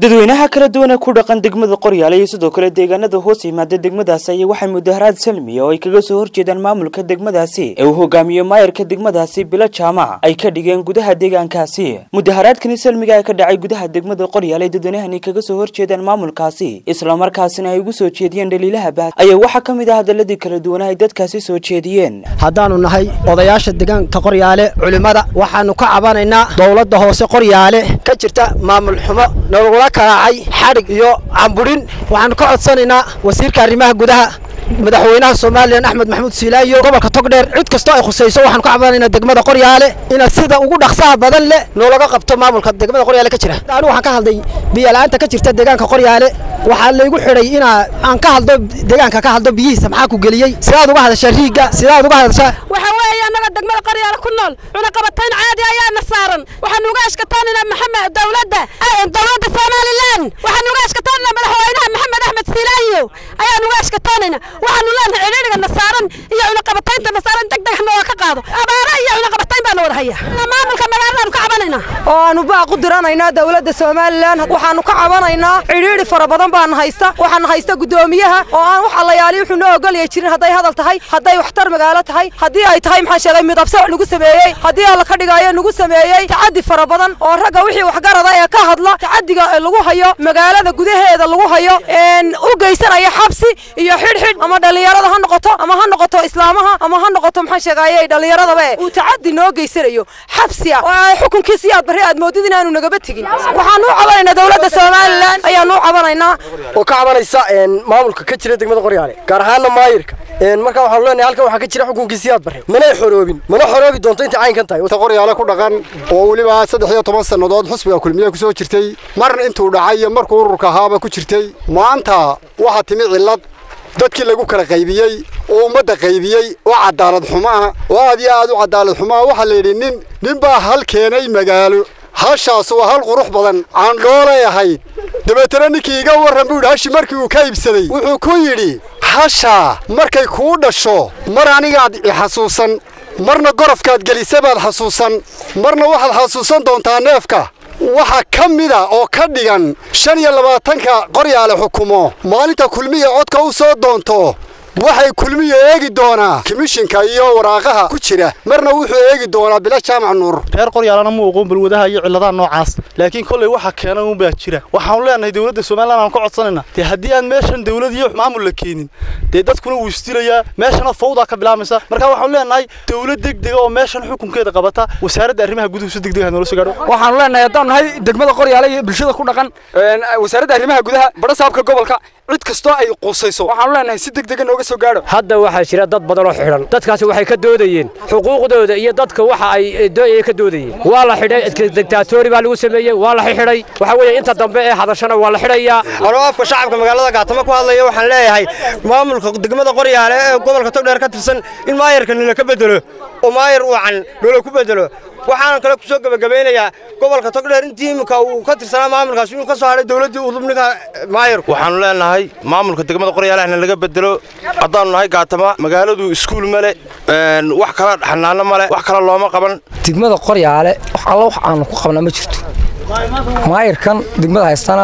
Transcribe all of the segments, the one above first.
dadweynaha kala duwan ee ku dhaqan degmada qoryaale iyo sidoo kale deegaanada hoos yimaada degmadaasi ayaa waxay mudaharaad salmiya oo ay kaga soo horjeedaan maamulka degmadaasi ee uu hogaamiyo maayarka degmadaasi bilo jaamac ay ka dhigeen gudaha deegaankaasi mudaharaadkani salmiga ee ka dhacay gudaha degmada qoryaale dadweynahani kaga soo horjeedaan maamulkaasi islamarkaasina ay ugu soo jeediyeen dhaliilaha baad ayaa waxaa ka mid ah hadaladii kala duwan ay dadkaasi soo jeediyeen haddaannu nahay odayaasha deegaanka qoryaale culimmada waxaannu ka cabanaynaa dowladda hoose qoryaale ka jirta maamul xumo nagula karaacay xadhig iyo camburin waxaannu ka codsanaynaa wasiirka arrimaha gudaha madaxweynaha somalilan axmed maxamuud siilaayo gobolka togdheer cid kastoo ay khusayso waxaanu ka cabanaynaa degmada qoryaale ina sida ugu dhaqsaha badan leh noolaga qabto maamulka degmada qoryaale ka jira anigu waxaan ka hadlay biyola'aanta ka jirta deegaanka qoryaale waxaa laygu xidhay inaa aan ka hadlo deegaanka ka hadlo biyihiisa maxaa ku geliyey sidaad uga hadashaa riigga sidaad uga hadashaa waxa weeye annaga degmada qoryaale ku nool cunaqabatayn caadi ayaana saaran waxaanu uga ashkataanaynaa maxamed dowladda dowladda somalilan waxaanu uga ashkataanaynaa madaxweynaha maxamed axmed siilaayo ayaanu uga ashkataanaynaa waxaanu leenahay cidhiidhigana saaran iyo cunaqabataynta saaran deg deg nooga ka qaado abaara iyo cunaqabatayn baana wada haya maamulka magaaladaanu ka cabanaynaa oo aanu baaq u diranaynaa dowladda somalilan waxaanu ka cabanaynaa cidhiidhi fara badan baana haysta waxaana haysta guddoomiyaha oo aan wax allayaali wuxuu noo ogolaya jirin hadday hadal tahay hadday waxtar magaalo tahay haddii ay tahay maxaan sheegay midabse nagu sameeyey haddii alla ka dhigaayo nagu sameeyey tacaddi fara badan oo ragga wixii waxgarada ee ka hadla tacaddiga lagu hayo magaalada gudaheeda lagu hayo u geysanaya xabsi iyo xidhxidh ama dhallinyarada ha noqoto ama ha noqoto islaamaha ama ha noqoto maxaan sheegaaye dhallinyaradaba uu tacaddi noo geysanayo xabsi ah oo xukunkiisi aad barri aad moodid inaanu nagaba tegin waxaanu u cabanaynaa dowladda somalilan ayaanu u cabanaynaa oo ka cabanaysa maamulka ka jira degmada qoryaale gaar ahaanna maayirka marka waxaanu leenahay halkan waxaa ka jira xukunkiisii aad barre manay xoroobin mana xoroobi doonto intay caynkan tahay qoryaale ku dhaqan oo weliba saddex iyo toban sannadood xusbiga kulmiye ku soo jirtay marna intuu dhacay iyo markuu ururka ahaaba ku jirtay maanta waxaa timi cillad dadkii lagu kala qaybiyey oo ummadda qaybiyey oo cadaalad xumo ah oo aad iyo aad u cadaalad xumo ah waxaa la yidhi nin nin baa hal keenay magaalo hashaas waa hal qurux badan caandhoolay ahayd dabeetana ninkii iga warran buu yidhi hashi markii uu ka iibsaday wuxuu ku yidhi hashaa markay kuu dhasho mar anigaad i xasuusan marna gorofkaad gelisa baad xasuusan marna waxaad xasuusan doontaa neefka waxa ka mida oo ka dhigan shan iyo labaatanka qoryaale xukumo maalinta kulmiya codka u soo doonto waxay kulmiya eegi doonaa komishinka iyo waraaqaha ku jira marna wuxuu eegi doonaa bila jaamac nuur reer qoryaalana muu aqoon balwadaha iyo cilladaha noocaas laakiin kolley waxa keena un baa jira waxaanu leenahay dowladda somalilan aan ka codsanayna dee haddii aan meeshan dowlad iyo maamul la keenin dee dadkuna wuu isdilayaa meeshana fawdaa ka bilaamaysa marka waxaanu leenahay dowlad degdega oo meeshan xukunkeeda qabata wasaaradda arrimaha guduhu si degdeg ah noola soo gaadho waxaanu leenahay haddaan nahay degmada qoryaale iyo bulshada ku dhaqan wasaaradda arrimaha gudaha badhasaabka gobolka cid kastoo ay qusayso waxaanu leenahay si degdega nooga soo gaadho hadda waxaa jira dad badan oo xidhan dadkaasi waxay ka doodayeen xuquuqdooda iyo dadka waxa ay doonayeen ka doodayeen waa la xidhay dictatori baa lagu sameeyey waa la xidhay waxa weeye inta dambe ee hadashana waa la xidhayaa anoo afka shacabka magaalada gaatamo ku hadlaya waxaan leeyahay maamulka degmada qoryaale ee gobolka togdheer ka tirsan in maayarka nila ka bedelo oo maayar uucan noola ku bedelo waxaan kale ku soo gebagabaynayaa gobolka togdheer intii iminka uu ka tirsanaa maamulkaas inuu ka soo hadhay dowladdii udubniga maayarku waxaanu leenahay maamulka degmada qoryaalehna laga bedelo haddaannu nahay gaatama magaaladu iskuul male wax kala xanaano male wax kale looma qaban degmada qoryaale wax alla wax aanu ku qabnaa ma jirto maayirkan degmada haystana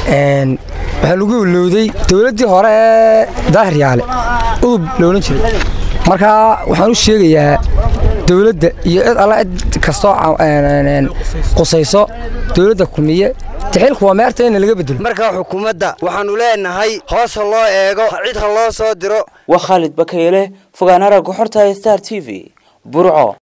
waxaa lagu ilowday dowladdii hore ee daahiryaale udub loolan jiray marka waxaan u sheegayaa dowladda iyo cid alla cid kastoo qusayso dowladda kulmiye tixilku waa meerta in laga bedelo markaa xukuumadda waxaannu leenahay hoos ha loo eego cid ha loo soo diro waa khaalid bakayle fogaanara goxorta star t v burco